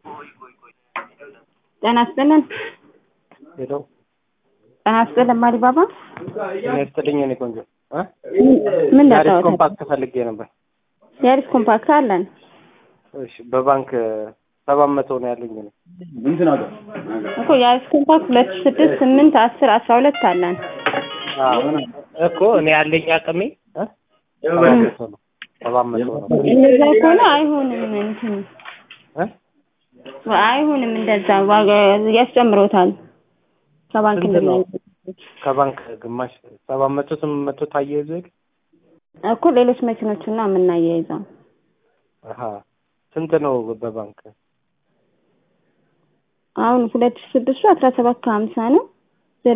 ጤና ይስጥልን። ሄሎ ጤና ይስጥልን ማሪባባ። ጤና ይስጥልኝ የኔ ቆንጆ እ ምን ያሪስ ላጫወት? ኮምፓክት ፈልጌ ነበር። ያሪስ ኮምፓክት አለን። እሺ በባንክ ሰባት መቶ ነው ያለኝ እኔ። እኮ ያሪስ ኮምፓክት ሁለት ሺህ ስድስት ስምንት አስር አስራ ሁለት አለን። አዎ እኮ እኔ ያለኝ አቅሜ እ ሰባት መቶ ነው ሰባት መቶ ነው እንደዛ ከሆነ አይሆንም እንትን እ አይሆንም እንደዛ ዋጋ ያስጨምሮታል። ከባንክ ስንት ነው? እንደሚያይ ከባንክ ግማሽ ሰባት መቶ ስምንት መቶ ታያይዞ የለ እኮ ሌሎች መኪኖችን ነው የምናያይዘው። አሀ ስንት ነው በባንክ? አሁን ሁለት ሺህ ስድስቱ አስራ ሰባት ከሀምሳ ነው።